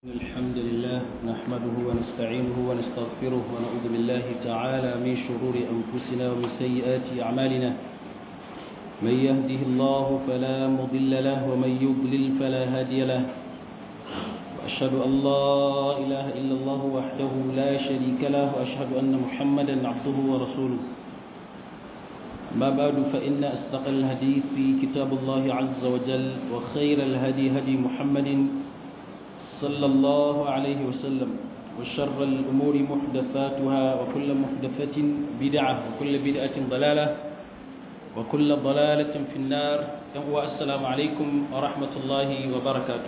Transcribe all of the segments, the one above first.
الحمد لله نحمده ونستعينه ونستغفره ونعوذ بالله تعالى من شرور أنفسنا ومن سيئات أعمالنا من يهده الله فلا مضل له ومن يضلل فلا هادي له وأشهد أن لا إله إلا الله وحده لا شريك له وأشهد أن محمدا عبده ورسوله ما بعد فإن أصدق الحديث في كتاب الله عز وجل وخير الهدي هدي محمد صلى الله عليه وسلم وشر الأمور محدثاتها وكل محدثة بدعة وكل بدعة ضلالة وكل ضلالة في النار والسلام عليكم ورحمة الله وبركاته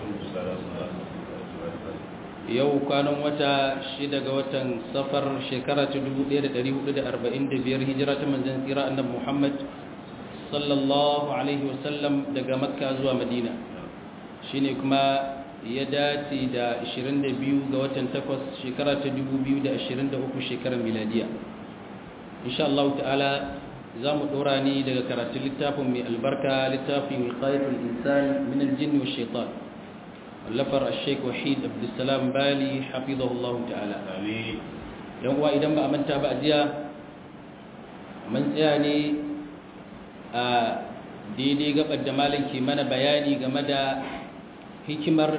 yau kwanan wata shida ga watan safar shekara ta 1445 hijira ta manzan tsira annabi Muhammad sallallahu alaihi wasallam daga makka zuwa madina shine kuma ya dace da 22 ga watan 8 shekara ta 2023 shekarar miladiya insha Allah ta'ala za mu dora ni daga karatun littafin mai albarka littafin wiqayatul insan min al-jinn wa shaitan wallafar al-sheikh wahid abdussalam bali hafizahullah ta'ala amin yan uwa idan ba a manta ba a jiya mun tsaya ne a daidai gabar da malam ke mana bayani game da hikimar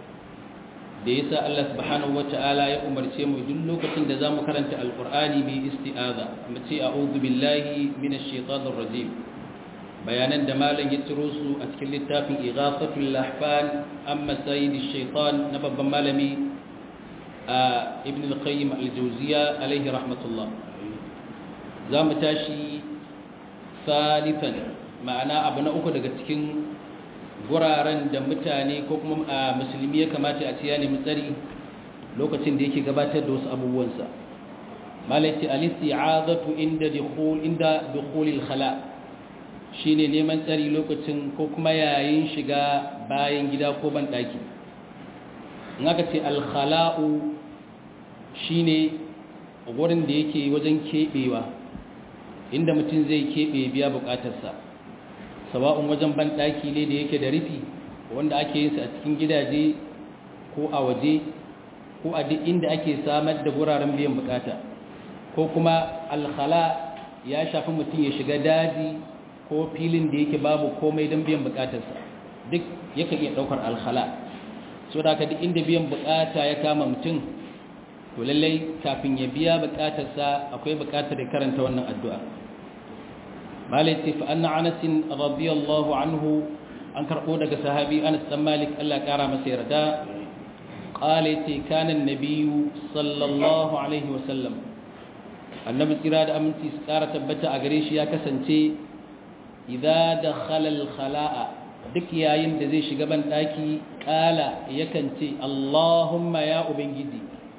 da ya sa Allah subhanahu wata'ala ya umarce mu duk lokacin da za mu karanta alkur'ani mai isti'aza mu ce a'udhu billahi minash shaitanir rajim bayanan da malam ya ciro su a cikin littafin ighafatul lahfan amma sayyidish shaitan na babban malami a ibn al-qayyim al-jawziya alaihi rahmatullah za mu tashi salisan ma'ana abu na uku daga cikin guraren da mutane ko kuma a musulmi ya kamata a ce ya nemi tsari lokacin da yake gabatar da wasu abubuwansa malaiti al-isti'azatu inda dukhul inda dukhulil khala shine neman tsari lokacin ko kuma yayin shiga bayan gida ko ban daki in aka ce al-khala'u shine wurin da yake wajen kebewa inda mutum zai kebe biya bukatarsa sawa'un wajen banɗaki ne da yake da rufi wanda ake yin sa a cikin gidaje ko a waje ko a duk inda ake samar da guraren biyan bukata ko kuma alkhala ya shafi mutum ya shiga daji ko filin da yake babu komai don biyan bukatarsa duk yakan iya ɗaukar alkhala so da haka duk inda biyan bukata ya kama mutum to lallai kafin ya biya bukatarsa akwai bukatar ya karanta wannan addu'a malaiti fa anna anas radiyallahu anhu an karbo daga sahabi anas dan malik Allah kara masa yarda qalati kana an-nabiy sallallahu alaihi wasallam annabi tsira da aminci su kara tabbata a gare shi ya kasance idza dakhala al-khala'a duk yayin da zai shiga ban daki kala yakan ce allahumma ya ubangiji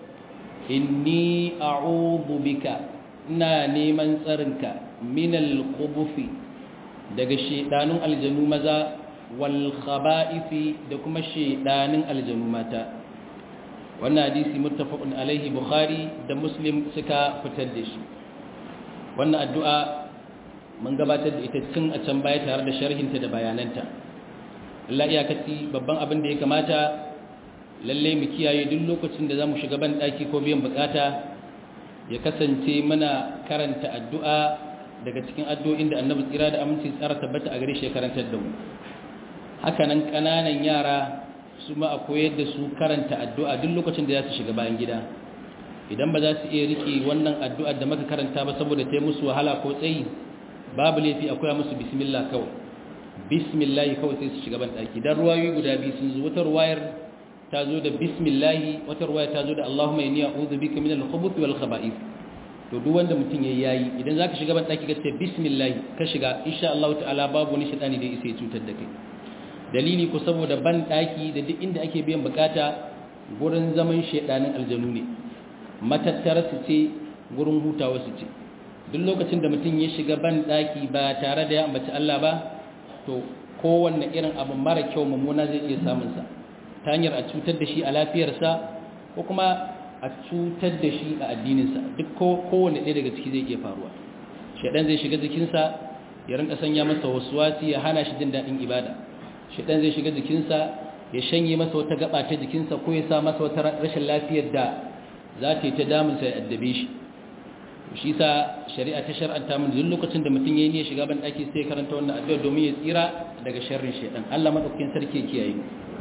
inni a'udhu bika ina neman tsarinka minal kubufi daga shedanun aljanu maza wal khaba'ifi da kuma shedanin aljanu mata wannan hadisi muttafaqun alaihi bukhari da muslim suka fitar da shi wannan addu'a mun gabatar da ita tun a can baya tare da sharhinta da bayananta Allah iyakaci babban abin da ya kamata lalle mu kiyaye duk lokacin da zamu shiga ban daki ko biyan bukata ya kasance muna karanta addu'a daga cikin addu'o'in da annabi tsira da aminci tsara tabbata a gare shi karantar da mu hakanan ƙananan yara su ma a koyar da su karanta addu'a duk lokacin da za su shiga bayan gida idan ba za su iya rike wannan addu'a da maka karanta ba saboda ta yi musu wahala ko tsayi babu laifi akwai musu bismillah kawai bismillah kawai sai su shiga ban ɗaki don ruwayoyi guda biyu sun zo wata ruwayar ta zo da bismillahi wata ruwaya ta zo da Allahumma inni a'udhu bika minal khubuthi wal khaba'ith to duk wanda mutum yayi yayi idan zaka shiga ban daki ka ce bismillah ka shiga insha Allah ta'ala babu wani shaytani da yake cutar da kai dalili ko saboda ban daki da duk inda ake biyan bukata gurin zaman shaydanin aljanu ne matattara su ce gurin hutawa su ce duk lokacin da mutum ya shiga ban daki ba tare da ya ambaci Allah ba to kowanne irin abu mara kyau mummuna zai iya samun sa ta hanyar a cutar da shi a lafiyarsa ko kuma a cutar da shi a addininsa duk kowane ɗaya daga ciki zai iya faruwa shaɗan zai shiga jikinsa ya rinka sanya masa wasuwasi ya hana shi jin daɗin ibada shaɗan zai shiga jikinsa ya shanye masa wata gaba ta jikinsa ko ya sa masa wata rashin lafiyar da za ta yi ta damunsa ya addabe shi shi sa shari'a ta shar'anta mun duk lokacin da mutum yayi ne shiga ban daki sai karanta wannan addu'a domin ya tsira daga sharrin shaytan Allah madaukakin sarki ya kiyaye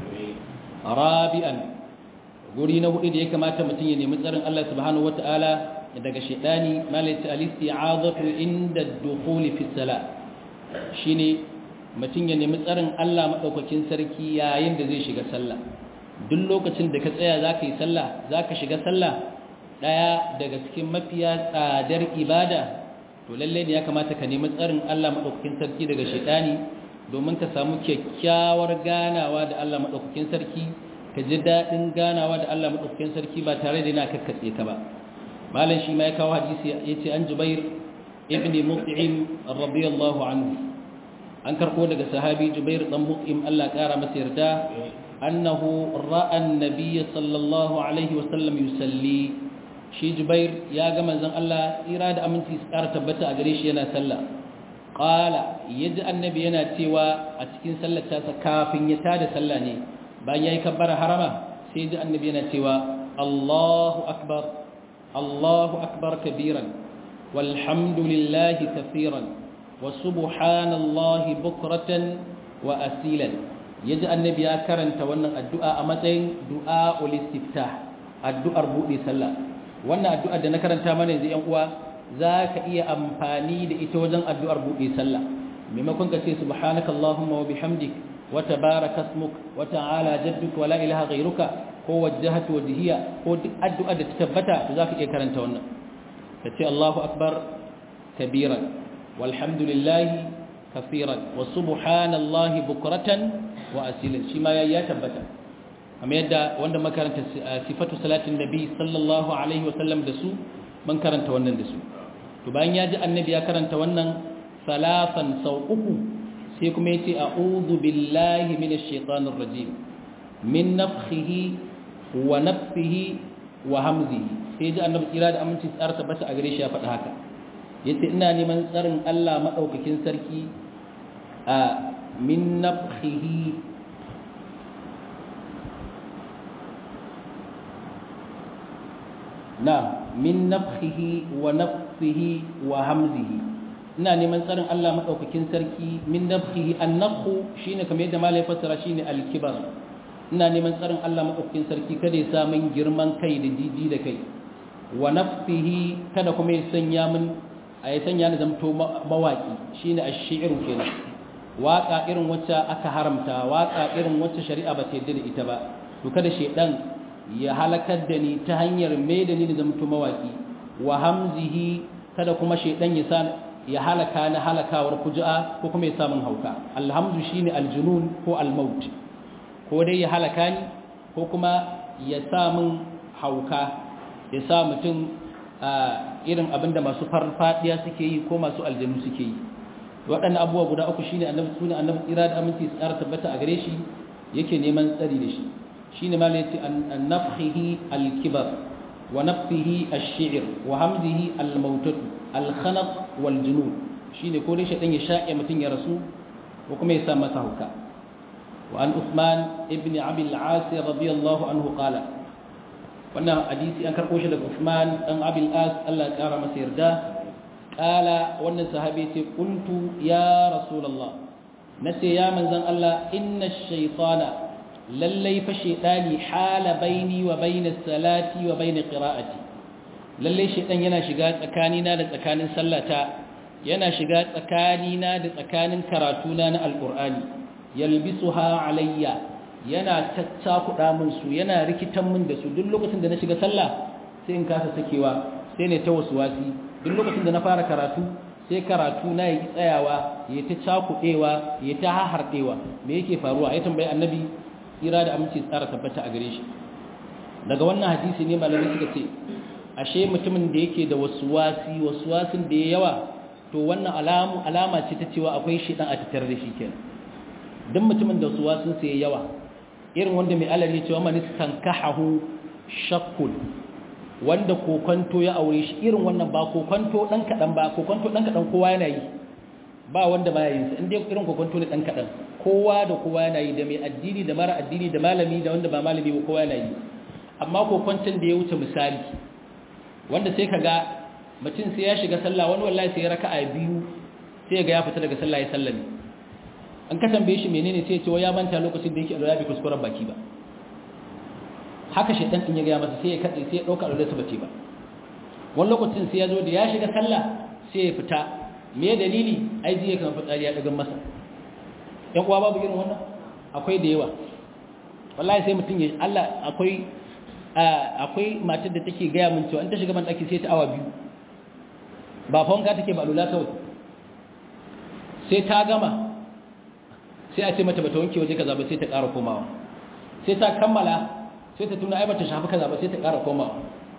rabi'an guri na hudu da ya kamata mutum ya nemi tsarin Allah subhanahu wataala daga shaytani malaiti al-isti'azatu inda ad-dukhul fi salat shine mutum ya nemi tsarin Allah madaukakin sarki yayin da zai shiga sallah duk lokacin da ka tsaya zaka yi sallah zaka shiga sallah daya daga cikin mafiya tsadar ibada to lalle ne ya kamata ka nemi tsarin Allah madaukakin sarki daga shaytani domin ka samu kyakkyawar ganawa da Allah madaukakin sarki ka ji dadin ganawa da Allah madaukakin sarki ba tare da yana kakkatse ka ba malam shi ma ya kawo hadisi yace an Jubair ibn Mut'im radiyallahu anhu an karbo daga sahabi Jubair dan Mut'im Allah kara masa yarda annahu ra'a an-nabiy sallallahu alaihi wasallam yusalli shi Jubair ya ga manzon Allah tsira da aminci su ƙara tabbata a gare shi yana sallah qala yaji annabi yana cewa a cikin sallar ta kafin ya tada sallah ne bayan yayi kabbara harama sai ji annabi yana cewa Allahu akbar Allahu akbar kabiran walhamdulillahi kaseeran wa subhanallahi bukratan wa asilan yaji annabi ya karanta wannan addu'a a matsayin du'a ul istiftah addu'ar buɗe sallah wannan addu'ar da na karanta mana yanzu ‘yan uwa za ka iya amfani da ita wajen addu'ar buɗe sallah maimakon ka ce subhanaka Allahumma wa bihamdik wa tabaraka ismuk wa ta'ala jadduk wa la ilaha ghayruka ko wajjahatu wajhiya ko duk addu'ar da ta tabbata to za ka iya karanta wannan ka ce Allahu akbar kabiran walhamdulillahi kafiran wa subhanallahi bukratan wa asilan shi ma ya tabbata kamar yadda wanda makaranta sifatu salatin nabi sallallahu alaihi wasallam da su man karanta wannan da su to bayan ya ji annabi ya karanta wannan salafan sau uku sai kuma yace a'udhu billahi minash shaitanir rajim min nafthihi wa nafthihi wa hamzihi sai ji annabi tsira da aminci tsara tabbata a gare shi ya faɗa haka yace ina neman tsarin Allah madaukakin sarki a min nafthihi na min nafhihi wa nafsihi wa hamzihi ina neman tsarin Allah madaukakin sarki min nafhihi an-nafhu shine kamar yadda malai fassara shine al-kibar ina neman tsarin Allah madaukakin sarki kada ya sa min girman kai da jiji da kai wa nafsihi kada kuma ya sanya min a ya sanya ni zamto mawaki shine ash-shi'r kenan waka irin wacce aka haramta waka irin wacce shari'a ba ta yarda da ita ba to kada shedan ya halakar da ni ta hanyar mai da ni da zamto mawaki wa hamzihi kada kuma shaidan ya sa ya halaka na halakawar fuju'a ko kuma ya sa min hauka alhamdu shine aljunun ko almaut ko dai ya halaka ni ko kuma ya sa min hauka ya sa mutum irin abinda masu farfadiya suke yi ko masu aljanu suke yi waɗannan abubuwa guda uku shine annabi sunan annabi tsira da aminci tsara tabbata a gare shi yake neman tsari da shi shine ma yace an nafhihi al-kibar wa nafhihi ash-shi'r wa hamdihi al-mautatu al-khanaq wal junun shine ko dai shedan ya shaƙe mutun ya rasu ko kuma ya sa masa hauka wa an Uthman ibn Abi al-As radiyallahu anhu qala wannan hadisi an karbo shi daga Uthman dan Abi al-As Allah ya kara masa yarda qala wannan sahabi ce qultu ya rasulullah nace ya manzon Allah inna ash-shaytana lallai fa shaitani hala baini wa baina salati wa baina qira'ati lallai shaitan yana shiga tsakanina da tsakanin sallata yana shiga tsakanina da tsakanin karatuna na alqur'ani yalbisuha alayya yana tattakuda min su yana rikitan min da su duk lokacin da na shiga sallah sai in kasa sakewa sai ne ta waswasi duk lokacin da na fara karatu sai karatu na yi tsayawa ya ta cakudewa ya ta hahardewa me yake faruwa ya tambayi annabi tsira da aminci tsara tabbata a gare shi daga wannan hadisi ne malamai suka ce ashe mutumin da yake da wasuwasi wasuwasin da ya yawa to wannan alamu alama ce ta cewa akwai shi dan a tattare da shi kenan duk mutumin da wasuwasin sa ya yawa irin wanda mai alal ya ce wa man istankahu shakkul wanda kokonto ya aure shi irin wannan ba kokonto dan kadan ba kokonto dan kadan kowa yana yi ba wanda baya yin sa inda irin kokonto ne dan kadan kowa da kowa yana yi da mai addini da mara addini da malami da wanda ba malami ba kowa yana yi amma kokwancin da ya wuce misali wanda sai ka ga mutum sai ya shiga sallah wani wallahi sai ya raka'a biyu sai ga ya fita daga sallah ya sallame an ka tambaye shi menene sai ya ce ya manta lokacin da yake alwala bai kuskuren baki ba haka shaitan din ya ga masa sai ya katse sai ya dauka alwala sa bace ba wani lokacin sai ya zo da ya shiga sallah sai ya fita me dalili ai ji ya kan fitsari ya daga masa yan uwa babu irin wannan akwai da yawa wallahi sai mutum ya Allah akwai akwai matar da take gaya min cewa in ta shiga ban daki sai ta awa biyu ba fanka take ba alula kawai sai ta gama sai a ce mata bata wanke waje kaza ba sai ta ƙara komawa sai ta kammala sai ta tuna ai bata shafi kaza ba sai ta ƙara komawa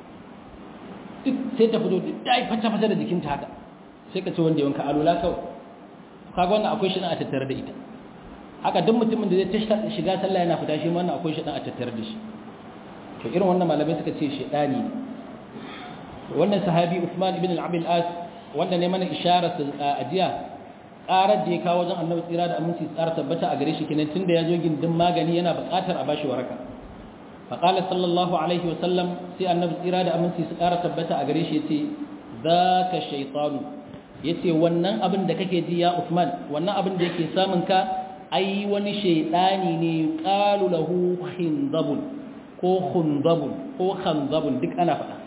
duk sai ta fito duk dai fata fata da jikinta haka sai ka ce wanda yawanka alula kawai kaga wannan akwai shi a tattare da ita haka duk mutumin da zai ta shiga sallah yana fita shi wannan akwai shi a tattare da shi to irin wannan malamai suka ce shedani ne wannan sahabi Uthman ibn al-Abil As wanda ne mana isharar a jiya ƙarar da ya kawo wajen annabi tsira da aminci tsara tabbata a gare shi kenan tunda ya zo gindin magani yana buƙatar a bashi waraka faqala sallallahu alaihi wasallam sai annabi tsira da aminci su ƙara tabbata a gare shi yace zaka shaytanu yace wannan abin da kake ji ya Uthman wannan abin da yake samun ka ai wani shaydani ne qalu lahu khindabun ko khundabun ko khanzabun duk ana faɗa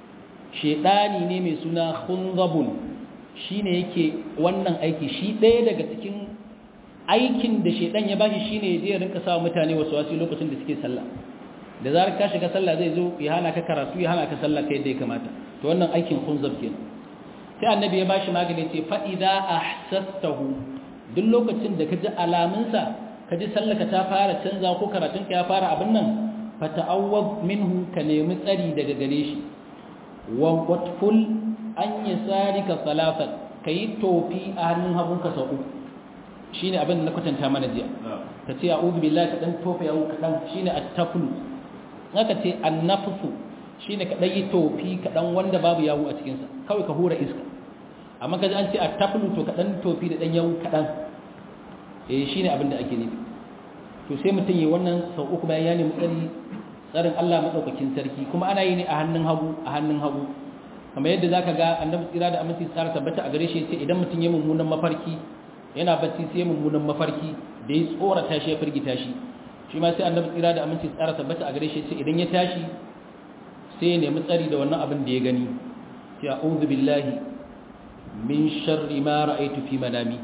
shaydani ne mai suna khunzabun shine yake wannan aiki shi ɗaya daga cikin aikin da shaydan ya bashi shine ya rinka sa mutane wasu wasu lokacin da suke sallah da zarar ka shiga sallah zai zo ya hana ka karatu ya hana ka sallah kai da ya kamata to wannan aikin khunzab kenan sai annabi ya bashi magani ce fa idza ahsastahu duk lokacin da ka ji alamunsa ka ji sallaka ta fara canza ko karatunka ya fara abin nan fata'awwad minhu ka nemi tsari daga gare shi wa watful an yasarika salatan kai tofi a hannun hagunka sau uku shine abin da na kwatanta mana jiya ka ce a'udhu billahi ka dan tofa yawo ka dan shine at-taflu haka ce an-nafsu shine ka dan yi tofi ka dan wanda babu yawo a cikin sa kawai ka hura iska amma kaji an ce at-taflu to ka dan tofi da dan yawo ka dan eh shine abin da ake nufi to sai mutum yi wannan sau uku bayan ya nemi tsari tsarin Allah madaukakin sarki kuma ana yi ne a hannun hagu a hannun hagu kamar yadda zaka ga annabi tsira da aminci tsara tabbata a gare shi yace idan mutum ya mummunan mafarki yana bacci sai ya mummunan mafarki da ya tsorata shi ya firgita shi shi ma sai annabi tsira da aminci tsara tabbata a gare shi yace idan ya tashi sai ya nemi tsari da wannan abin da ya gani sai a'udhu billahi min sharri ma ra'aytu fi manami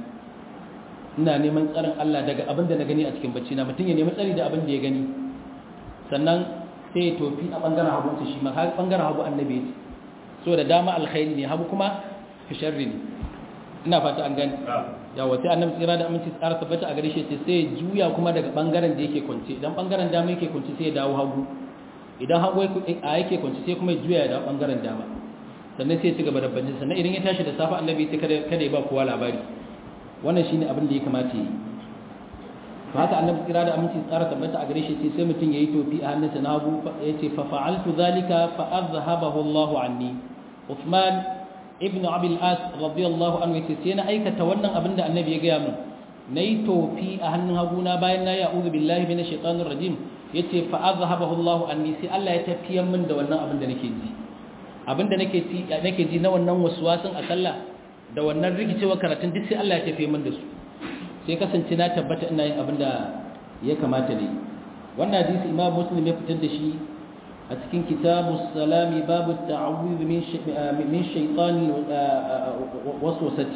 ina neman tsarin Allah daga abin da na gani a cikin bacci na mutum ya nemi tsari da abin da ya gani sannan sai ya tofi a bangaren hagu shi ma har bangaren hagu annabi ya ce so da dama alkhairi ne hagu kuma fi sharri ne ina fata an gani yawa sai annabi tsira da aminci tsara tabbata a gare shi ce sai ya juya kuma daga bangaren da yake kwance idan bangaren dama yake kwance sai ya dawo hagu idan hagu a yake kwance sai kuma ya juya ya dawo bangaren dama sannan sai ya ci gaba da bacci sannan idan ya tashi da safa annabi sai kada kada ya ba kowa labari wannan shine abin da ya kamata yi to haka annabi tsira da aminci tsara tabbata a gare shi ce sai mutum yayi tofi a hannunsa na hagu yace fa fa'altu zalika fa azhabahu Allahu anni Uthman ibn Abi al-As radiyallahu anhu yace sai na aikata wannan abin da annabi ya gaya min nayi tofi a hannun hagu na bayan na ya'udhu billahi minash shaitanir rajim yace fa azhabahu Allahu anni sai Allah ya tafiyar min da wannan abin da nake ji abin da nake ji nake ji na wannan waswasin a sallah da wannan rikicewa karatun duk sai Allah ya tafi min da su sai kasance na tabbata ina yin abin da ya kamata ne wannan hadisi imam muslim ya fitar da shi a cikin kitabu salami babu ta'awudh min min shaytan waswasati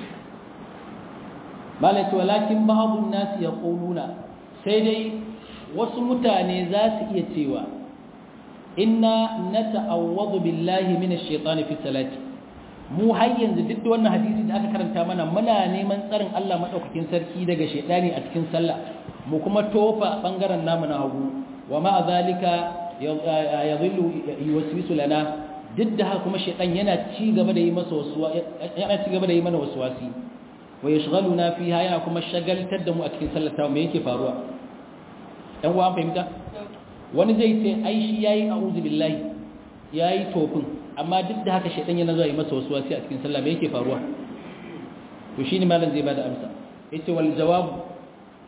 malaka walakin ba'dun nas yaquluna sai dai wasu mutane za su iya cewa inna nata'awwadhu billahi minash shaitani fi salati mu har yanzu duk da wannan hadisi da aka karanta mana muna neman tsarin Allah madaukakin sarki daga shaitani a cikin sallah mu kuma tofa bangaren namu na hagu wa ma zalika yadhillu yuwaswisu lana duk da haka kuma shaitan yana ci gaba da yi masa wasuwa yana ci gaba da yi mana waswasi wa yashghaluna fiha yana kuma shagaltar da mu a cikin sallar ta me yake faruwa dan uwa an fahimta wani zai ce ai shi yayi a'udhu billahi yayi tofin amma duk da haka shaitan yana zuwa yi masa wasu wasi a cikin sallah me yake faruwa to shine malam zai bada amsa yace wal jawab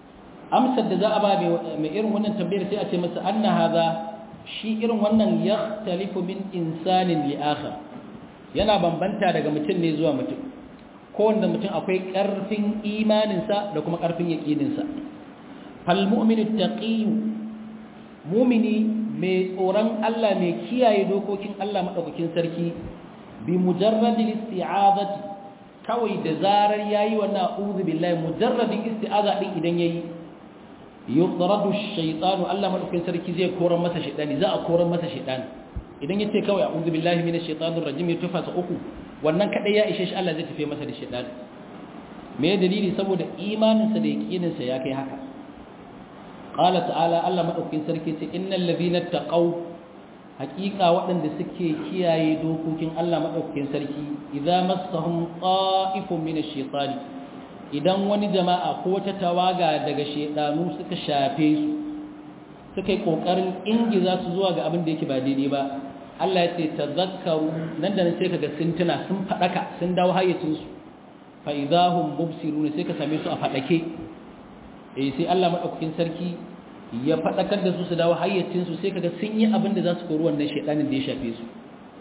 amsar da za a ba mai irin wannan tambayar sai a ce masa anna hadha shi irin wannan yakhtalifu min insanin li akhar yana bambanta daga mutum ne zuwa mutum kowanne mutum akwai ƙarfin imaninsa da kuma ƙarfin yaƙininsa fal mu'minu taqiyyu mu'mini mai tsoron Allah mai kiyaye dokokin Allah madaukakin sarki bi mujarradil isti'azati kawai da zarar yayi wannan a'udhu billahi mujarradin isti'aza din idan yayi yutradu ash-shaytanu Allah madaukakin sarki zai koran masa shaytani za a koran masa shaytani idan yace kawai a'udhu billahi minash shaitanir rajim ya tufasa uku wannan kadai ya ishe shi Allah zai tafi masa da shaytan me dalili saboda imaninsa da yaqininsa ya kai haka qala ta'ala Allah madaukakin sarki ce innal ladhina taqaw haqiqa waɗanda suke kiyaye dokokin Allah madaukakin sarki idza massahum qa'ifun minash shaitani idan wani jama'a ko wata tawaga daga shedanu suka shafe su suka yi kokarin ingiza su zuwa ga abin da yake ba daidai ba Allah ya ce tazakkaru nan da nan sai kaga sun tuna sun fadaka sun dawo hayyacin su fa idahum mubsirun sai ka same su a fadake eh sai Allah madaukakin sarki ya fadakar da su su dawo hayyacin su sai kaga sun yi abin da za su kori wannan shedanin da ya shafe su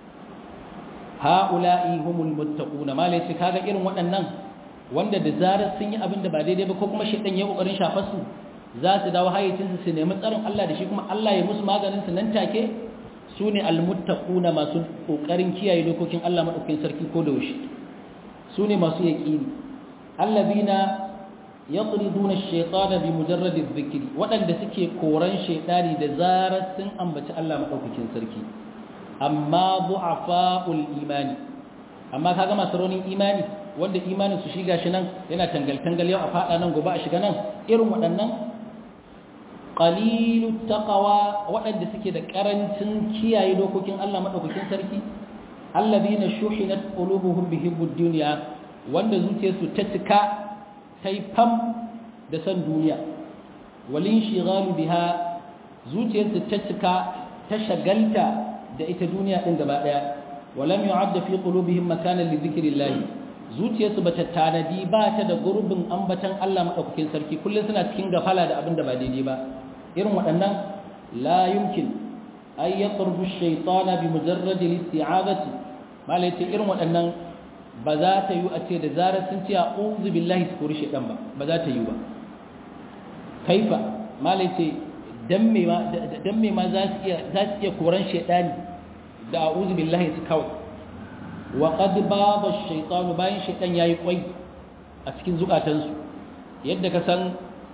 haula'i humul muttaquna malai sai kaga irin waɗannan wanda da zarar sun yi abin da ba daidai ba ko kuma shedan ya kokarin shafar su za su dawo hayyacinsu su nemi tsarin Allah da shi kuma Allah ya musu maganin su nan take su ne almuttaquna masu kokarin kiyaye dokokin Allah madaukakin sarki ko da yaushe su ne masu yaqini allazina yatriduna ash-shaytana bi mujarrad adh-dhikri wadanda suke koran shaytani da zarar sun ambaci Allah madaukakin sarki amma du'afa'ul imani amma kaga masu raunin imani wanda imanin su shiga shi nan yana tangal tangal yau a fada nan gobe a shiga nan irin waɗannan qalilut taqwa waɗanda suke da karancin kiyaye dokokin Allah madaukakin sarki alladhina shuhinat qulubuhum bihibbud dunya wanda zuciyarsu ta cika tai fam da san duniya walin shighalu biha zuciyarsu ta cika ta shagalta da ita duniya din gaba daya walam yu'adda fi qulubihim makanan li dhikrillah zuciyarsu bata tanadi ba ta da gurbin ambatan Allah madaukakin sarki kullun suna cikin gafala da abin da ba daidai ba irin waɗannan la yumkin ay yaqrubu ash-shaytana bi mujarrad al-isti'azati malai ce irin waɗannan ba za ta yi a ce da zarar sun ce a'udhu billahi su kori shaytan ba ba za ta yi ba kaifa malai ce dan me ma dan me ma za su iya za su iya koran shaytani da a'udhu billahi su kawai wa qad baba ash-shaytanu bayan shaytan yayi kwai a cikin zukatansu yadda ka san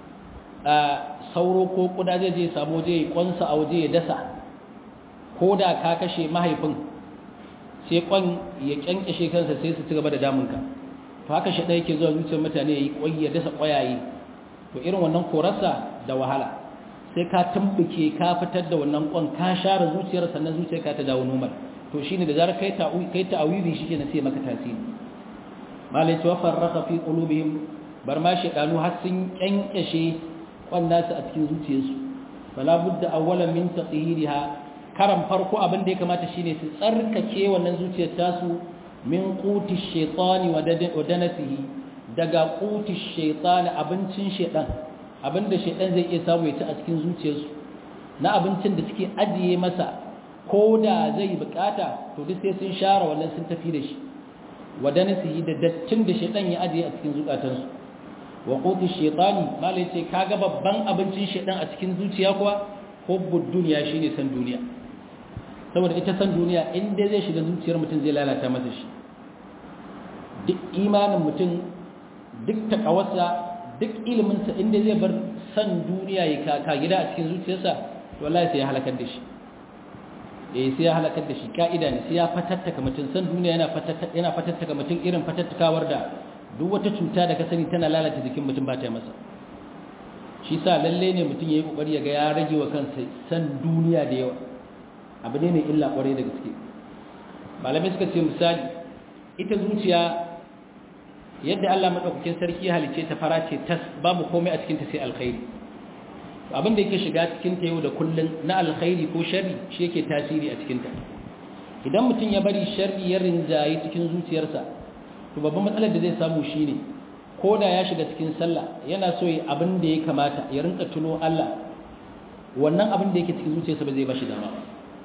sauro ko kuda zai je samu je kwansa a waje ya dasa ko da ka kashe mahaifin sai kwan ya kyankashe kansa sai su ci gaba da damunka to haka shi ɗaya ke zuwa zuciyar mutane ya yi kwai ya dasa kwayaye to irin wannan korarsa da wahala sai ka tumbuke ka fitar da wannan kwan ka share zuciyar sannan zuciyar ka ta dawo normal to shine da zarar kai ta kai ta awizi shike na sai maka tasiri malai wa farraqa fi qulubihim bar ma shedanu har sun kyankashe kwanda su a cikin zuciyarsu fala budda awwalan min taqhiriha karan farko abin da ya kamata shine su tsarkake wannan zuciyar tasu min quti shaytani wa danasihi daga quti shaytani abincin shaytan abinda shaytan zai iya samu ya ci a cikin zuciyarsu na abincin da suke ajiye masa ko da zai bukata to duk sai sun share wannan sun tafi da shi wa danasihi da dattin da shaytan ya ajiye a cikin zukatansu wa qutu shaytani mala yace kaga babban abincin shaytan a cikin zuciya kuwa hubbud dunya shine san duniya saboda ita san duniya in dai zai shiga zuciyar mutum zai lalata masa shi duk imanin mutum duk takawarsa duk ilimin sa in dai zai bar san duniya ya kaka gida a cikin zuciyarsa to wallahi sai ya halakar da shi eh sai ya halakar da shi ka'ida ne sai ya fatattaka mutum san duniya yana fatattaka yana fatattaka mutum irin fatattakawar da duk wata cuta da ka sani tana lalata jikin mutum ba ta masa shi sa lalle ne mutum ya yi kokari ya ga ya rage wa kansa san duniya da yawa abu ne mai illa kwarai da gaske malamai suka ce misali ita zuciya yadda Allah madaukakin sarki halice ta fara ce tas babu komai a cikin ta sai alkhairi abin da yake shiga cikin ta yau da kullun na alkhairi ko sharri shi yake tasiri a cikin ta idan mutum ya bari sharri ya rinjaye cikin zuciyarsa to babban matsalar da zai samu shine ko da ya shiga cikin sallah yana so yi abin da ya kamata ya rinka tuno Allah wannan abin da yake cikin zuciyarsa ba zai ba shi dama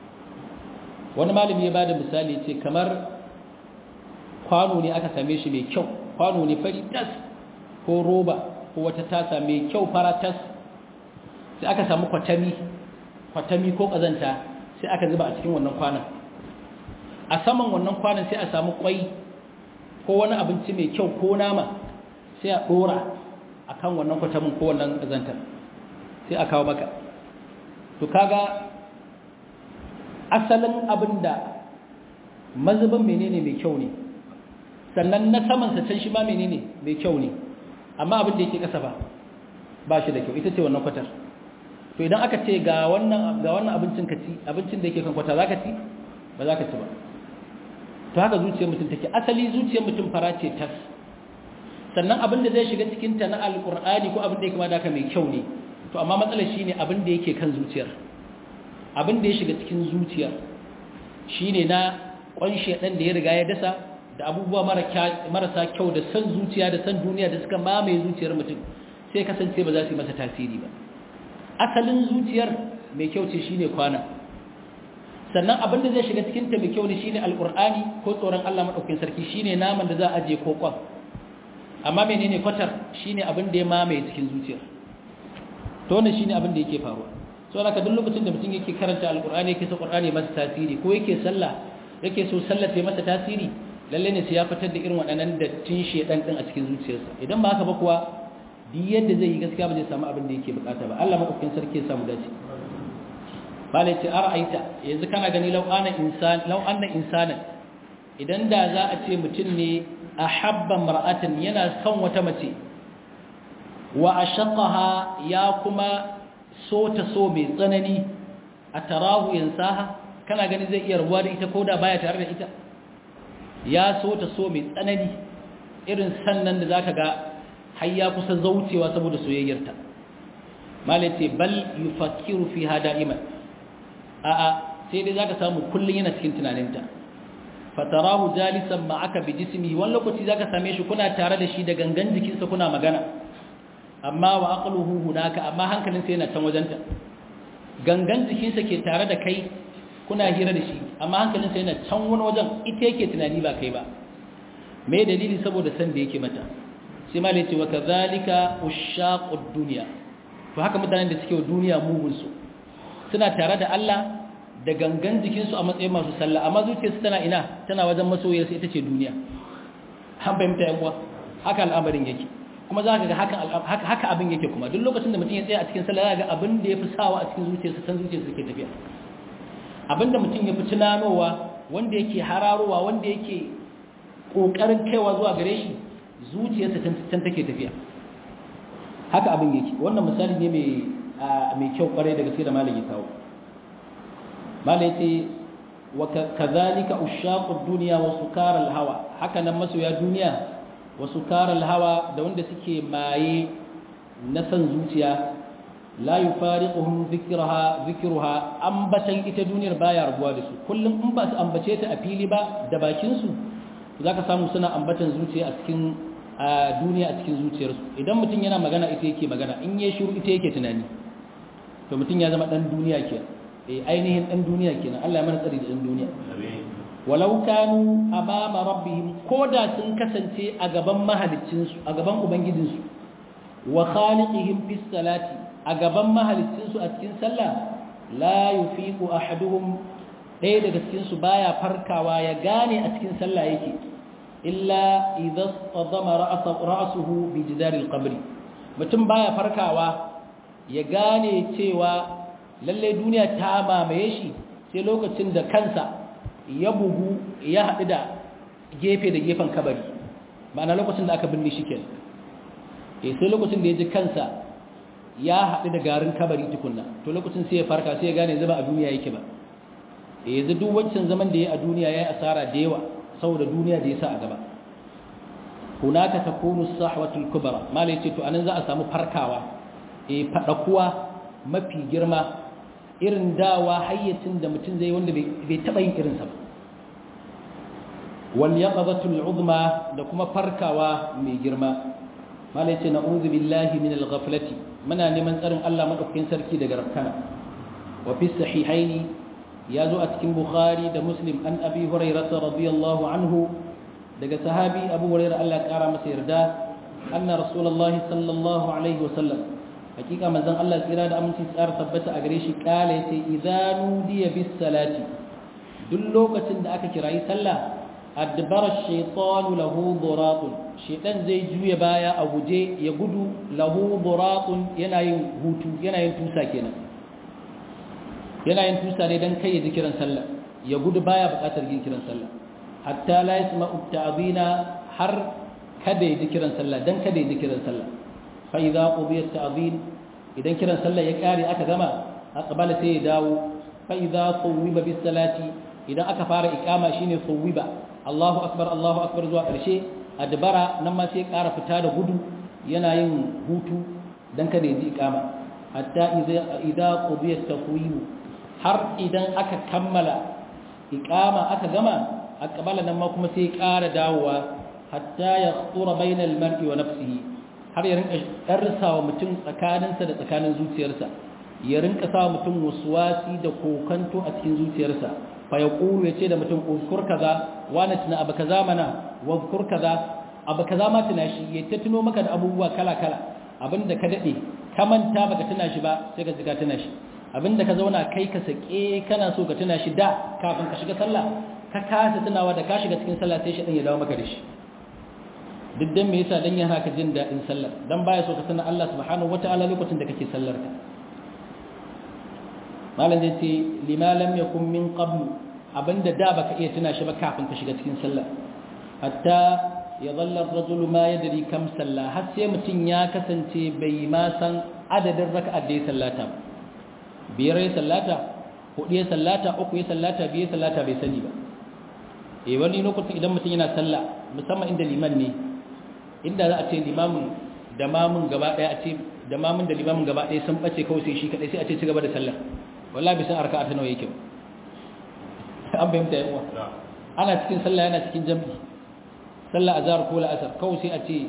wani malami ya bada misali ce kamar kwano ne aka same shi mai kyau kwano ne fari tas ko roba ko wata tasa mai kyau fara tas sai aka samu kwatami kwatami ko kazanta sai aka zuba a cikin wannan kwanan a saman wannan kwanan sai a samu kwai ko wani abinci mai kyau ko nama sai a dora a kan wannan kwatamin ko wannan kazantar sai a kawo maka to kaga asalin abin da mazubin menene mai kyau ne sannan na samansa can shi ma menene mai kyau ne amma abin da yake kasa ba ba shi da kyau ita ce wannan kwatar to idan aka ce ga wannan ga wannan abincin ka ci abincin da yake kan kwata zaka ci ba zaka ci ba to haka zuciyar mutum take asali zuciyar mutum fara ce tas sannan abin da zai shiga cikin ta na alqur'ani ko abin da yake ma da mai kyau ne to amma matsalar shine abin da yake kan zuciyar abin da ya shiga cikin zuciya shine na kwanshe dan da ya riga ya dasa da abubuwa marasa kyau da san zuciya da san duniya da suka mamaye zuciyar mutum sai kasance ba za su yi masa tasiri ba asalin zuciyar mai kyau ce shine kwana sannan abin da zai shiga cikin ta mai kyau ne shine alqur'ani ko tsoron Allah madaukakin sarki shine naman da za a aje ko kwan amma menene kwatar shine abin da ya mamaye cikin zuciyar to wannan shine abin da yake faruwa so haka duk lokacin da mutum yake karanta alqur'ani yake so qur'ani masa tasiri ko yake sallah yake so sallah ta masa tasiri lalle ne sai ya fitar da irin waɗannan dattin shedan din a cikin zuciyarsa idan ba haka ba kuwa duk yadda zai yi gaskiya ba zai samu abin da yake bukata ba Allah madaukakin sarki ya samu dace bale ce ara'aita yanzu kana gani law ana insan law anna insana idan da za a ce mutum ne ahabba mar'atan yana son wata mace wa ashaqaha ya kuma so ta so mai tsanani atarahu yansaha kana gani zai iya rabuwa da ita koda baya tare da ita ya so ta so mai tsanani irin sannan da zaka ga har ya kusa zaucewa saboda soyayyarta malace bal yufakkiru fiha da'iman a'a sai dai zaka samu kullun yana cikin tunaninta fatarahu jalisan ma'aka bi jismihi wani lokaci zaka same shi kuna tare da shi da gangan jikinsa kuna magana amma wa aqluhu hunaka amma hankalinsa yana can wajenta gangan jikinsa ke tare da kai kuna hira da shi amma hankalinsa yana can wani wajen ita yake tunani ba kai ba me dalili saboda san da yake mata sai malai ce wa kadhalika ushaqud dunya to haka mutanen da suke wa duniya mugun su suna tare da Allah da gangan jikinsu a matsayin masu sallah amma zuciyarsu tana ina tana wajen masoyarsu ita ce duniya an fahimta yan uwa haka al'amarin yake kuma za ka ga haka abin yake kuma duk lokacin da mutum ya tsaya a cikin sallah za ga abin da ya fi sawa a cikin zuciyarsa san zuciyarsa ke tafiya abin da mutum ya fi tunanowa wanda yake hararowa wanda yake kokarin kaiwa zuwa gare shi zuciyarsa can take tafiya haka abin yake wannan misali ne mai mai kyau kwarai da gaske da malam ya kawo malam ya ce wa kazalika ushaqud dunya wa sukaral hawa haka nan masoya duniya wa sukaral hawa da wanda suke maye na san zuciya la yufariquhum dhikraha dhikruha ambatan ita duniyar baya rabuwa da su kullum in ba su ambace ta a fili ba da bakin su zaka samu suna ambatan zuciya a cikin duniya a cikin zuciyarsu idan mutum yana magana ita yake magana in ya shiru ita yake tunani to mutum ya zama dan duniya kenan eh ainihin dan duniya kenan Allah ya mana tsari da dan duniya walau kanu amama rabbihim koda sun kasance a gaban mahaliccinsu a gaban ubangijinsu wa khaliqihim bis salati a gaban mahaliccinsu a cikin sallah la yufiqu ahaduhum ɗaya daga cikin su baya farkawa ya gane a cikin sallah yake illa idza tadama ra'suhu bi jidaril qabri mutum baya farkawa ya gane cewa lalle duniya ta mamaye shi sai lokacin da kansa ya bugu ya haɗu da gefe da gefen kabari ma'ana lokacin da aka binne shi kenan eh sai lokacin da ya ji kansa ya haɗu da garin kabari tukunna to lokacin sai ya farka sai ya gane zama a duniya yake ba eh yanzu duk wancan zaman da ya a duniya ya yi asara da yawa saboda duniya da ya sa a gaba hunaka takunu sahwatul kubra malai ce to anan za a samu farkawa eh fadakuwa mafi girma irin dawa hayyacin da mutum zai wanda bai taba yin irinsa ba wal yaqazatul uzma da kuma farkawa mai girma malai ce na'udhu billahi min al-ghaflati muna neman tsarin Allah madaukakin sarki daga rafkana wa fi sahihaini ya zo a cikin bukhari da muslim an abi hurairah radiyallahu anhu daga sahabi abu hurairah Allah ya kara masa yarda anna rasulullahi sallallahu alaihi wasallam hakika manzon Allah tsira da aminci tsara tabbata a gare shi kala yace idza nudiya bis salati duk lokacin da aka kirayi sallah adbara shaytanu lahu duratun shaytan zai juya baya a guje ya gudu lahu duratun yana yin hutu yana yin tusa kenan yana yin tusa ne dan kai ya ji kiran sallah ya gudu baya buƙatar yin kiran sallah hatta la yasma'u ta'dina har kada ya ji kiran sallah dan kada ya ji kiran sallah fa idza qudiya ta'din idan kiran sallah ya kare aka gama aqbala sai ya dawo fa idza tuwiba bis salati idan aka fara iqama shine tuwiba Allahu akbar Allahu akbar zuwa karshe adbara nan ma sai ƙara fita da gudu yana yin hutu dan kada ya ji iqama hatta idza idza qudiya taqwim har idan aka kammala iqama aka gama aqbala nan ma kuma sai ƙara dawowa hatta ya khura bainal mar'i wa nafsihi har ya rinka karsawa mutum tsakaninsa da tsakanin zuciyarsa ya rinka sa mutum waswasi da kokanto a cikin zuciyarsa fa ya qulu yace da mutum uzkur kaza wani tuna abu kaza mana wazkur kaza abu kaza ma tuna shi ya ta tuno maka da abubuwa kala kala abinda ka dade ka manta baka tuna shi ba sai ka jiga tuna shi abinda ka zauna kai ka sake kana so ka tuna shi da kafin ka shiga sallah ka kasa tunawa da ka shiga cikin sallah sai shi ya dawo maka da shi duk dan me yasa dan yana ka jin dadin sallar dan baya so ka sanar Allah subhanahu wataala lokacin da kake sallar ka malam zai ce lima lam yakun min qabl abinda da baka iya tuna shi ba kafin ka shiga cikin sallah hatta ya dhalla ar-rajulu ma yadri kam salla har sai mutun ya kasance bai ma san adadin raka'ar da ya sallata biyar ya sallata hudu ya sallata uku ya sallata biyar sallata bai sani ba eh wani lokacin idan mutum yana sallah musamman inda liman ne inda za a ce limamin da mamun gaba daya a ce da mamun da limamin gaba daya sun bace kawai sai shi kadai sai a ce ci gaba da sallah wallahi bai san arka'a ta nawa yake ba an bayyana yayin wa ana cikin sallah yana cikin jami'i sallah azhar ko la'asar kawai sai a ce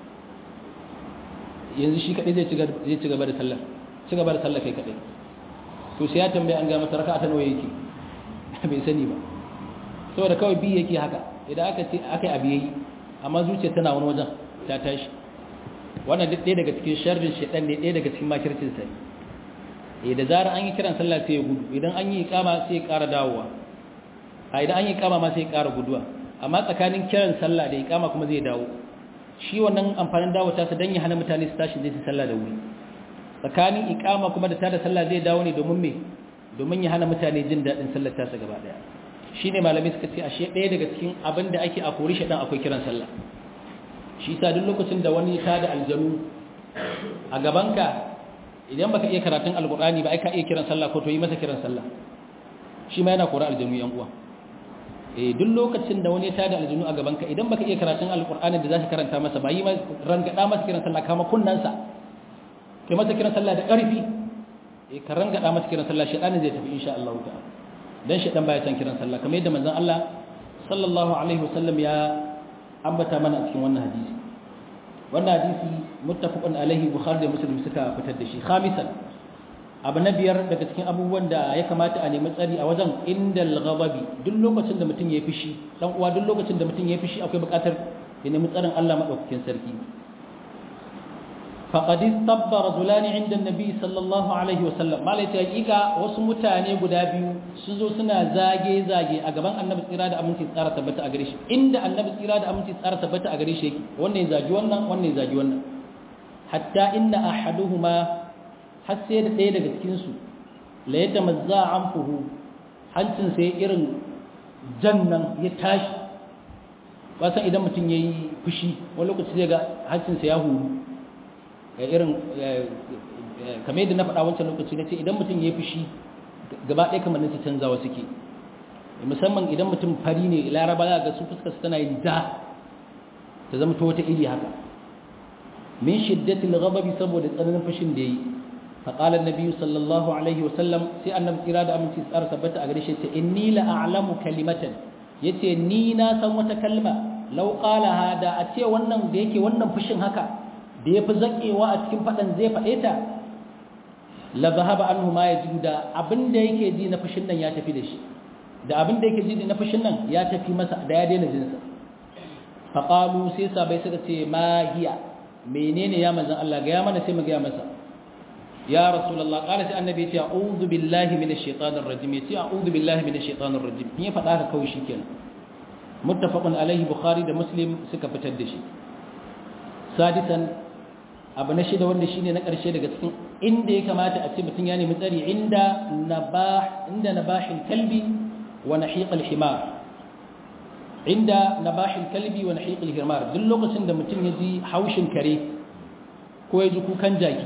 yanzu shi kadai zai ci gaba zai ci gaba da sallah ci gaba da sallah kai kadai to sai ya tambaye an ga masa raka'a ta nawa yake bai sani ba saboda kawai bi yake haka idan aka ce aka yi abu yayi amma zuciya tana wani wajen ta tashi wannan duk ɗaya daga cikin sharrin shaitan ne ɗaya daga cikin makircin sa eh da zarar an yi kiran sallah sai ya gudu idan an yi iqama sai ya ƙara dawowa a idan an yi iqama ma sai ya ƙara guduwa amma tsakanin kiran sallah da iqama kuma zai dawo shi wannan amfanin dawo ta sa dan ya hana mutane su tashi zai su sallah da wuri tsakanin iqama kuma da tada sallah zai dawo ne domin me domin ya hana mutane jin daɗin sallar tasa gaba ɗaya shi ne malamai suka ce ashe ɗaya daga cikin abin da ake a kori shaɗan akwai kiran sallah shi sa duk lokacin da wani ta da aljanu a gabanka idan baka iya karatun alkur'ani ba ai ka iya kiran sallah ko to yi masa kiran sallah shi ma yana kora aljanu yan uwa eh duk lokacin da wani ta da aljanu a gabanka idan baka iya karatun alkur'ani da zaka karanta masa ba yi ma rangada masa kiran sallah kama kunnansa kai masa kiran sallah da ƙarfi eh ka rangada masa kiran sallah shaɗanin zai tafi insha Allah ta'ala dan shaɗan baya san kiran sallah kamar yadda manzon Allah sallallahu alaihi wasallam ya ambata mana a cikin wannan hadisi wannan hadisi muttafaqun alaihi bukhari da muslim suka fitar da shi khamisan abu na biyar daga cikin abubuwan da ya kamata a nemi tsari a wajen indal ghadabi duk lokacin da mutum ya fishi dan uwa duk lokacin da mutum ya fishi akwai buƙatar ya nemi tsarin Allah madaukakin sarki فقد استب رجلان عند النبي صلى الله عليه وسلم ما lai hakika wasu mutane guda biyu sun zo suna zage zage a gaban annabi tsira da aminci tsara tabbata a gare shi inda annabi tsira da aminci tsara tabbata a gare shi yake wannan ya zagi wannan wannan ya zagi wannan hatta inna ahaduhuma har sai da ɗaya daga cikin su la yatamazza anfuhu hancin sai irin jannan ya tashi ba san idan mutum yayi fushi wani lokaci zai ga hancin sa ya huru irin kamar yadda na faɗa wancan lokaci na ce idan mutum ya fushi gaba ɗaya kamar nasa canzawa suke musamman idan mutum fari ne laraba za ga su fuskar tana yin da ta zama ta wata iri haka min shiddatil ghadabi saboda tsananin fushin da yayi fa qala an-nabi sallallahu alaihi wa sallam sai annabi tsira da aminci tsara tabbata a gare shi ce inni la a'lamu kalimatan yace ni na san wata kalma law qala hada a ce wannan da yake wannan fushin haka da ya fi zaƙewa a cikin faɗan zai faɗe ta la zahaba anhu ma yajidu da abinda yake ji na fushin nan ya tafi da shi da abinda yake ji na fushin nan ya tafi masa da ya daina jinsa fa qalu sai sabai suka ce ma hiya menene ya manzon Allah ga ya mana sai mu ga masa ya rasulullah qala sai annabi ya ce a'udhu billahi minash shaitanir rajim ya ce a'udhu billahi minash shaitanir rajim ni faɗa ka kawai shikenan muttafaqun alaihi bukhari da muslim suka fitar da shi sadisan abu na shida wanda shine na ƙarshe daga cikin inda ya kamata a ce mutum ya nemi tsari inda nabah inda nabahil kalbi wa nahiqal himar inda nabahil kalbi wa nahiqal himar duk lokacin da mutum ya ji haushin kare ko ya ji kukan jaki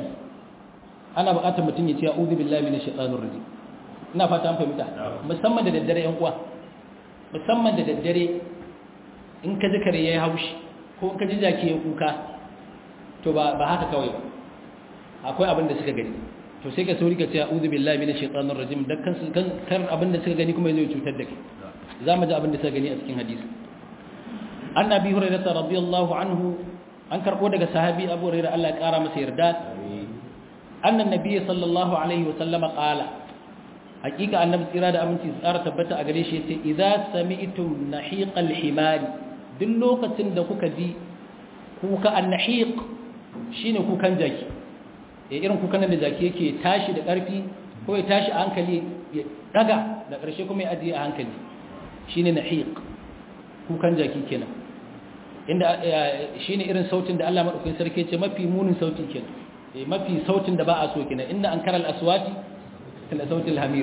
ana buƙatar mutum ya ce a'udhu billahi minash shaitanir rajim ina fata an fahimta musamman da daddare yan uwa musamman da daddare in ka ji kare yayi haushi ko in ka ji jaki ya kuka to ba haka kawai ba akwai abin da suka gani to sai ka sauri ka ce a'udhu billahi minash shaitanir rajim dan kan kar abin da suka gani kuma zai cutar da kai zamu ji abin da suka gani a cikin hadisi annabi hurairah radiyallahu anhu an karbo daga sahabi abu hurairah Allah ya kara masa yarda annan nabi sallallahu alaihi wa sallama qala hakika annabi tsira da aminci tsara tabbata a gare shi yace idza sami'tum nahiqal himari duk lokacin da kuka ji kuka annahiq shine kukan jaki eh irin kukan da jaki yake tashi da ƙarfi ko ya tashi a hankali ya daga da ƙarshe kuma ya ajiye a hankali shine nahiq kukan jaki kenan inda shine irin sautin da Allah madaukakin sarki ce mafi munin sauti kenan eh mafi sautin da ba a so kenan inna ankaral aswati kala sautil hamir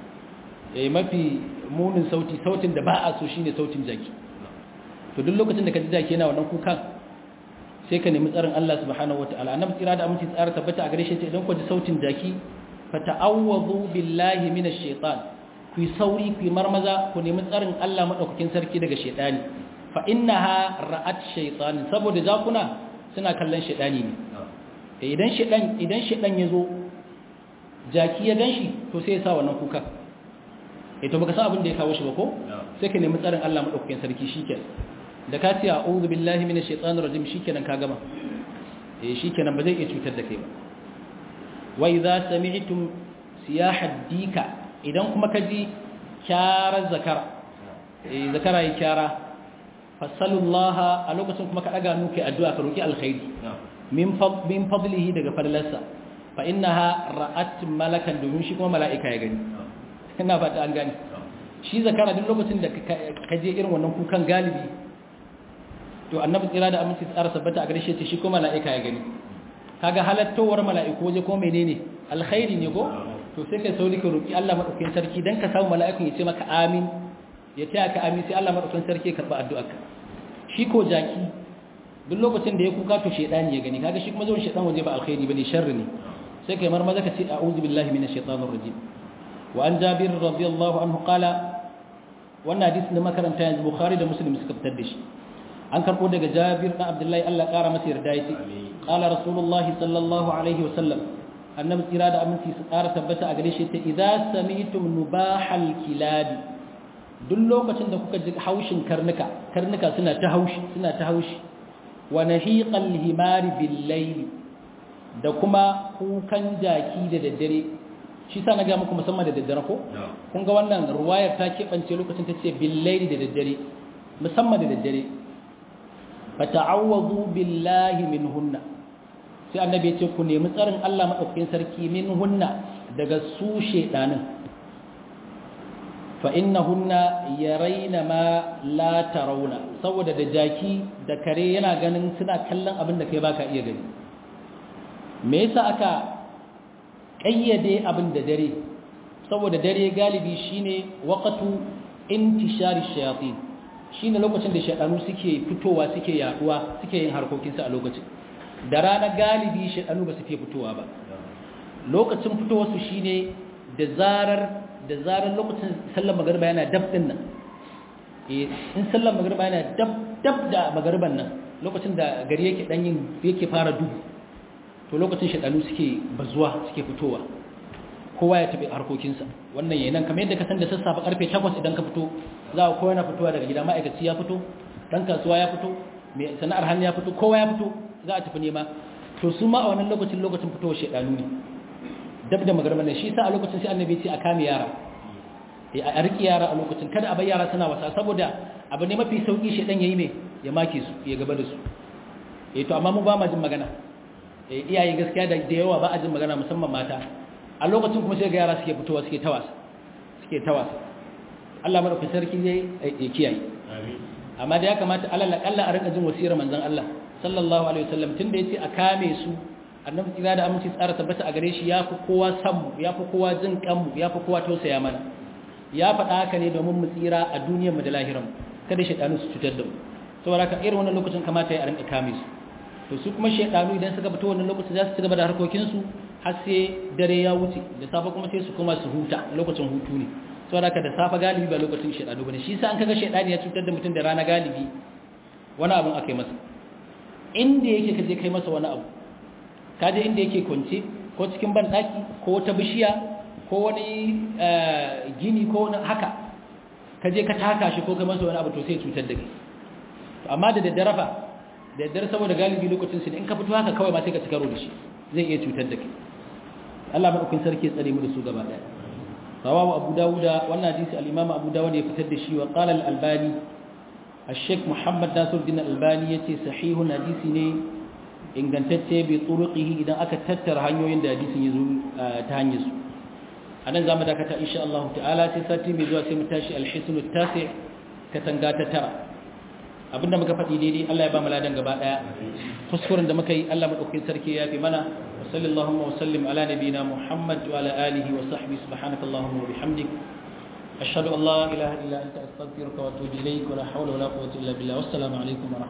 eh mafi munin sauti sautin da ba a so shine sautin jaki to duk lokacin da ka ji jaki yana wannan kukan sai ka nemi tsarin Allah subhanahu wataala annabi tsira da aminci tsara tabbata a gare shi idan ku ji sautin jaki fa ta'awwadhu billahi minash shaitan ku sauri ku marmaza ku nemi tsarin Allah madaukakin sarki daga shaitani fa innaha ra'at shaytan saboda jakuna suna kallon shaitani ne idan shaitan idan shaitan yazo jaki ya ganshi to sai ya sa wannan kuka eh to baka san abin da ya kawo shi ba ko sai ka nemi tsarin Allah madaukakin sarki shikenan da ka ce a'udhu billahi minash shaitanir rajim shikenan ka gama eh shikenan ba zai iya cutar da kai ba wa idza sami'tum siyahad dika idan kuma ka ji kyarar zakara eh zakara yi kyara fasalullaha a lokacin kuma ka daga nuke addu'a ka roki alkhairi min min fadlihi daga fadlarsa fa innaha ra'at malakan domin shi kuma mala'ika ya gani ina fata an gani shi zakara duk lokacin da ka je irin wannan kukan galibi to annabi tsira da aminci tsara sabbata a gare shi shi ko mala'ika ya gani kaga halattowar mala'iku waje ko menene alkhairi ne ko to sai kai sauri ka roki Allah madaukakin sarki dan ka samu mala'ikun ya ce maka amin ya taya ka amin sai Allah madaukakin sarki ya karba addu'arka shi ko jaki duk lokacin da ya kuka to shedani ya gani kaga shi kuma zuwan shedan waje ba alkhairi bane sharri ne sai kai marmaza ka ce a'udhu billahi minash shaitanir rajim wa an jabir radiyallahu anhu qala wannan hadisi da makaranta yanzu bukhari da muslim suka fitar da shi an karbo daga jabir dan abdullahi Allah kara masa yarda yace qala rasulullah sallallahu alaihi wasallam annabi tsira da aminci su kara tabbata a gare shi ta idza sami'tum nubahal kilabi duk lokacin da kuka ji haushin karnuka karnuka suna ta haushi suna ta haushi wa nahiqal himari bil layli da kuma kukan jaki da daddare shi sa na ga muku musamman da daddare ko kun ga wannan ruwayar ta keɓance lokacin ta ce bil layli da daddare musamman da daddare fata'awwazu billahi minhunna sai annabi ya ce ku nemi tsarin Allah madaukakin sarki minhunna daga su shedanin fa innahunna yarayna ma la tarawna saboda da jaki da kare yana ganin suna kallon abin da kai baka iya gani me yasa aka kayyade abin da dare saboda dare galibi shine waqtu intishari shayatin shi ne lokacin da shaɗanu suke fitowa suke yaduwa suke yin harkokinsu a lokacin da rana galibi shaɗanu ba su fiye fitowa ba lokacin fitowarsu shi ne da zarar da zarar lokacin sallar magariba yana dab ɗin nan in sallar magariba yana dab dab da magariban nan lokacin da gari yake ɗan yin yake fara duhu to lokacin shaɗanu suke bazuwa suke fitowa kowa ya tafi harkokinsa wannan yayin nan kamar yadda ka san da sassafe karfe 8 idan ka fito za ka kowa yana fitowa daga gida ma'aikaci ya fito dan kasuwa ya fito mai sana'ar hannu ya fito kowa ya fito za a tafi nema to su ma a wannan lokacin lokacin fitowar shedanu ne dab da magarba ne shi sa a lokacin sai annabi ce a kame yara a riki yara a lokacin kada a bar yara suna wasa saboda abu ne mafi sauki shedan yayi me ya make su ya gaba da su eh to amma mu ba ma jin magana eh iyaye gaskiya da da yawa ba a jin magana musamman mata a lokacin kuma sai ga yara suke fitowa suke tawasa suke tawasa Allah madaukakin sarki zai ya kiyaye amma da ya kamata alal akalla a rinka jin wasiyar manzon Allah sallallahu alaihi wasallam tunda yace a kame su annabi tsira da aminci tsara tabbata a gare shi yafi kowa san mu yafi kowa jin kan mu yafi kowa tausaya mana ya faɗa haka ne domin mu tsira a duniyar mu da lahiran mu kada shedanu su cutar da mu saboda haka irin wannan lokacin kamata ya rinka kame su to su kuma shedanu idan suka fito wannan lokacin za su ci gaba da harkokin su har sai dare ya wuce da safe kuma sai su koma su huta lokacin hutu ne saboda haka da safe galibi ba lokacin shedanu bane shi yasa an kaga shedani ya cutar da mutum da rana galibi wani abun akai masa inda yake kaje kai masa wani abu kaje inda yake kwance ko cikin bandaki ko wata bishiya ko wani gini ko wani haka kaje ka taka shi ko kai masa wani abu to sai cutar da kai amma da daddare fa da daddare saboda galibi lokacin su in ka fito haka kawai ba sai ka ci karo da shi zai iya cutar da kai Allah madaukakin sarki ya tsare mu da su gaba daya rawahu abu dawuda wannan hadisi al-imam abu dawud ya fitar da shi wa qala al-albani الشيخ محمد ناصر الدين الألباني يتي صحيح حديث ne ingantacce bi turuqihi idan aka tattara hanyoyin da hadisin yazo ta hanyar su anan zamu dakata insha Allah ta'ala sai sati mai zuwa sai mu tashi al-hisn at-tasi' katanga ta tara abinda muka faɗi daidai Allah ya ba mu ladan gaba daya kuskuren da muka yi Allah madaukakin sarki ya fi mana wa sallallahu wa sallim ala nabiyina Muhammad wa ala alihi wa sahbihi subhanakallahumma wa bihamdik أشهد أن لا إله إلا أنت أستغفرك وأتوب إليك ولا حول ولا قوة إلا بالله والسلام عليكم ورحمة الله